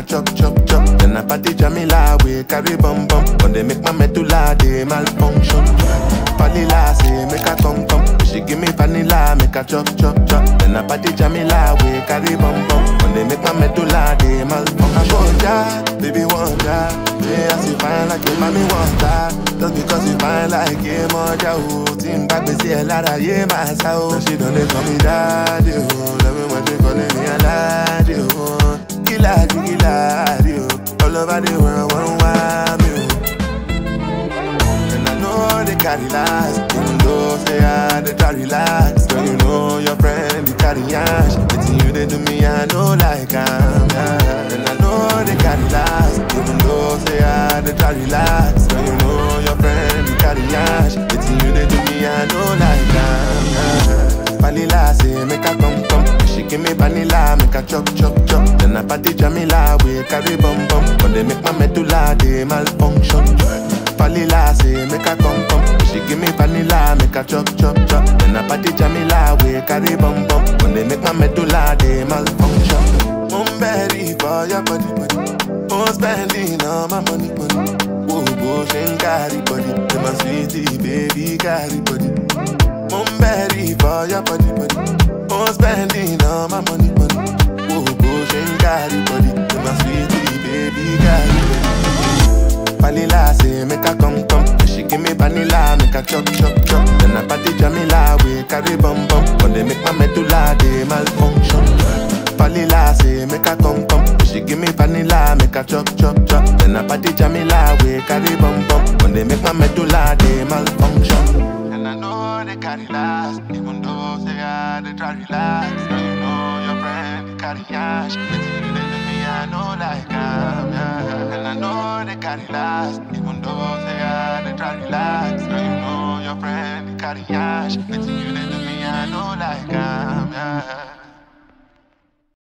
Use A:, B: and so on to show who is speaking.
A: chop chop chop. Then I party Jamila, we carry bum bum. When they make my medulla, they malfunction. Vanilla say make her come come. She give me vanilla, make her chop chop chop. Then I party Jamila, we carry bum bum. When they make my medulla, they malfunction. Wonder, baby wonder. Yeah, I see fine like a mommy wonder. Just because you fine like a moja, oh. Team back, we see a lot of yeah, my soul. She don't they call me daddy, oh. Love me when they calling me a laddie, oh. Killer, killer, oh. All over the world, one wild, me, oh. And I know they carry last Even though say I they try relax Girl, you know your friend, they carry ash It's you they do me, I know like I'm yeah. And I know they carry last Even though say I they try relax Girl, you know your friend, they carry ash It's you they do me, I know like I'm yeah. Vanilla say make her come come She give me vanilla, make her chop chop chop Then I party Jamila, we carry bum bum When they make my medulla, they malfunction Vanilla say make her come come She give me vanilla, make her chop chop chop Then I party Jamila, we carry bum bum When they make my medulla, they malfunction I'm ready for your body body I'm spending all my money money Whoa, whoa, she ain't carry body Then my sweetie baby carry body I'm ready for your body, body. I'm spending all my money, money. Whoa, whoa, she ain't got it, body. Then my sweetie, baby, got it. Vanilla say make her come come. She give me vanilla, make her chop chop chop. Then I party Jamila, we carry bum bum. When they make my medulla, they malfunction. Vanilla say make her come come. She give me vanilla, make her chop chop chop. Then I party Jamila, we carry bum bum. When they make my medulla, they malfunction. And I know they carry last, even though say I they try relax. Now you know your friend they carry ash. It's you they do me, I know like I'm yeah. And I know they carry last, even though say I they try relax. Now you know your friend they carry ash. It's you they do me, I know like I'm yeah.